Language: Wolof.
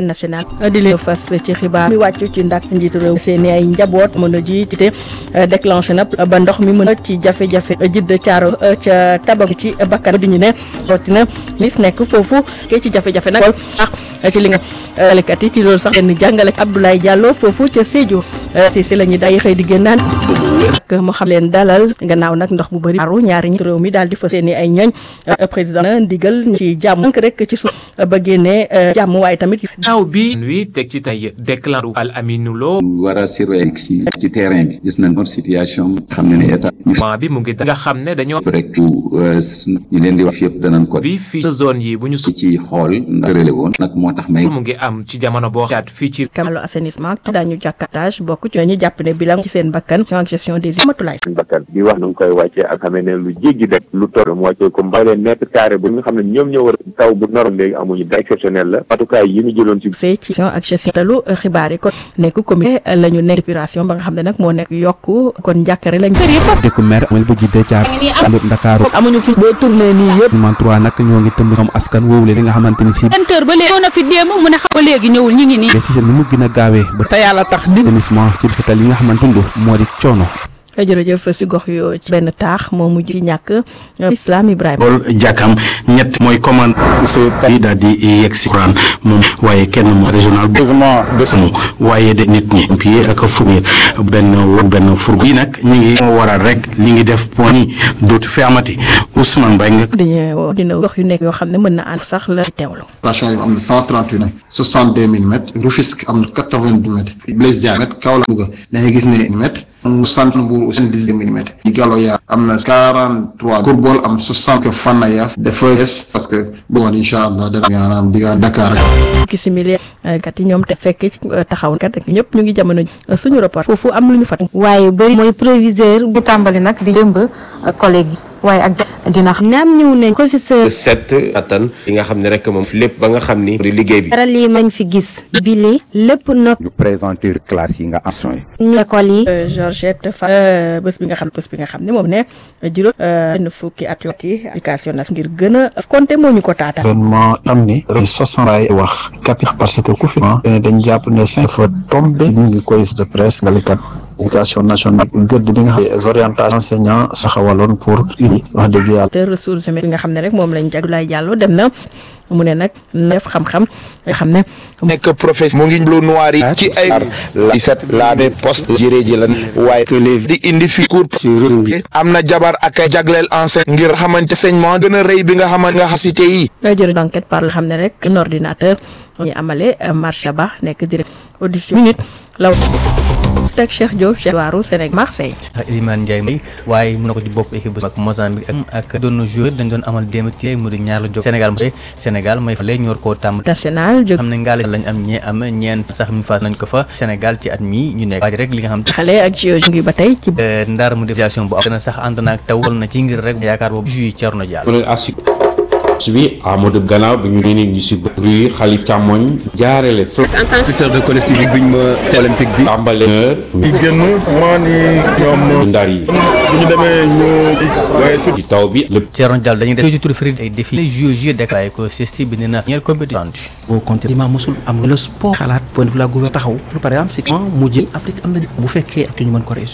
national di leen fas ci xibaar mi wàccu ci ndak njiitu réew seen ay njaboot mën a ji te déclenché na ba ndox mi mën a ci jafe-jafe jidd caaro ca tabak ci bakkan di ñu ne rawatina mis nekk foofu ke ci jafe-jafe nag ak ci li nga jàngalekat yi ci loolu sax benn jàngale Abdoulaye Diallo foofu ca Sédhiou si si la ñuy day xëy di génnaan ak mu xam leen dalal gannaaw nag ndox bu bëri aru ñaari ñi réew mi daal di fa seeni ay ñooñ président na ndigal ci jàmm rek ci suuf ba génnee jàmm waaye tamit naaw bi wi teg ci tey déclaré Al Aminou Lo war a surveiller ci ci terrain bi gis nañ ko situation xam ne ne état bi mu ngi nga xam ne dañoo rek ñu leen di wax yëpp danañ ko bi fii zone yi bu ñu su ci xool ndax relé woon nag moo tax may mu ngi am ci jamono boo xaat fii ci kamalu assainissement daañu jàkkatage bokk ci ñu jàpp ne bilan ci seen bakkan ak gestion des matulaay bakkan bi wax nu ngi koy wàccee ak xamee ne lu jéggi def lu toll mu wàccee ko mbay leen mètre carré bu nga xam ne ñoom ñoo war taw bu normal léegi amuñu da exceptionnel la matukaay yi ñu jëloon ci ci gestion ak gestion talu xibaar yi kon nekk comité la ñu nekk épuration ba nga xam ne nag moo nekk yokku kon njàkkare lañ dëkku mer amal bu jiddee caar amut Ndakaaru amuñu fi boo tourné nii yëpp man trois nag ñoo ngi tëmb ñoom askan woowu li nga xamante ni si vingt heures ba léegi ñëw na fi démb mu ne xam ba léegi ñëwul ñi ngi nii décision bi mu gën a gaawee ba te yàlla tax di assainissement ci xetal yi nga xamante ni moo di coono jërëjëf si gox yoo ci benn taax moo mujj ci ñàkk Islam Ibrahima loolu jàkkam ñett mooy commande su yi daal di yegg si Quran moom waaye kenn moom régional mu waaye de nit ñi pied ak fournir benn benn fourgon yi nag ñi ngi moo waral rek li ngi def point yi dootu fi amati Ousmane Mbaye nga dañu dina gox yu nekk yoo xam ne mën na ànd sax la teewlu station yi am na cent trente huit soixante deux millimètres Rufisque am na quatre vingt deux mètres Blaise Diagne Kaolack Louga dañuy gis ne mètre mu sant Mbour soixante-dix millimètres yi Galoya am na quarante trois Kourbol am soixante que Fannaya dafa des parce que bon incha allah dana maanaam digga Dakar ki simili kat yi ñoom te fekk ci taxaw kat ak ñëpp ñu ngi jamono suñu rapport foofu am lu ñu fat waaye bëri mooy proviseur bu tàmbali nag di jëmb collègue yi waaye ak dina xam naam ñëw nañ professeur set attan li nga xam ne rek moom lépp ba nga xam ni di liggéey bi dara lii mañ fi gis bile lépp nopp ñu présenter classe yi nga action yi ñu école yi Georgette Fa bés bi nga xam bés bi nga xam ne moom ne juróom benn fukki at yoo ci éducation nas ngir gën a compter moo ñu ko taata événement am ni soixante ay wax kapix parce que ku fi dañ jàpp ne cinq fois tombé ñu ngi koy de presse ngalikat éducation nationale gëdd bi nga xam ne orientation enseignant saxawaloon pour uni wax dëgg yàlla te ressources humaines bi nga xam ne rek moom lañ Abdoulaye Diallo dem na mu ne nag def xam-xam nga xam ne nekk professeur mu ngi lu noir yi ci ay la set laa ne poste jëree ji lan waaye que les di indi fi cours am na jabar ak ay jagleel enseigne ngir xamante enseignement gën a rëy bi nga xamante nga xasité yi jërë d'enquête par la xam ne rek un ordinateur ñu amale marché ba nekk direct audition minute law teg Cheikh Diop Cheikh waaru Sénégal Marseille Elimane Ndiaye may waaye mun na ko ci bopp équipe bu ak Mozambique ak ak doon joueur dañ doon amal démb ci mu di ñaar la jóg Sénégal mooy Sénégal mooy fale ñor koo tàmm national jóg xam ne ngaale lañ am ñee am ñeent sax mi faas nañ ko fa Sénégal ci at mi ñu nekk waaj rek li nga xam xale ak JO ngi ba tey ci ndar mu déviation bu am gën a sax ànd naag taw na ci ngir rek yaakaar boobu jui Thierno Diallo bi Amadou gannaaw bi ñu ni ñu si bëri xalif càmmoñ jaarele fl en tant que de collectif bi biñ ma olympique bi tàmbale heure yi génn maa ni ñoom ndar yi bu ñu demee ñu waaye su ci taw bi lépp Thierno Diallo dañuy def ci tur fri ay défi les jeux jeux déclaré ko CESTI bi ne na ñeel compétition boo compté ma mosul am le sport xalaat point de vue la gouvernement taxaw par exemple c'est mu jël Afrique am na bu fekkee ak ñu mën ko réussir